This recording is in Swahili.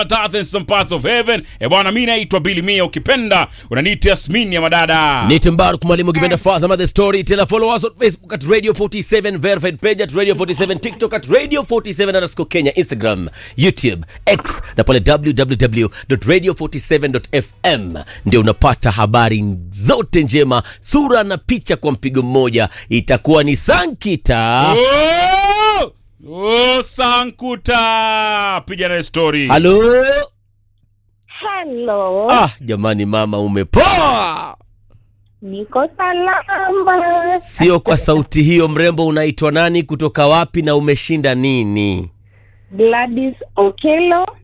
earth and some parts of heaven. E bwana, mi naitwa Billy Mia, ukipenda unaniita Yasmini ya madada. Nite Mbaruk mwalimu ukipenda Fazama the story tena follow us on Facebook at Radio 47 verified page at Radio 47 TikTok at Radio 47 underscore Kenya Instagram YouTube X na pale www.radio47.fm ndio unapata habari zote njema sura na picha kwa mpigo mmoja itakuwa ni Sankita Oh! Oh, Sankuta, piga naye story. halo Hello, ah jamani mama umepoa niko salama. sio kwa sauti hiyo mrembo unaitwa nani kutoka wapi na umeshinda nini Gladys Okelo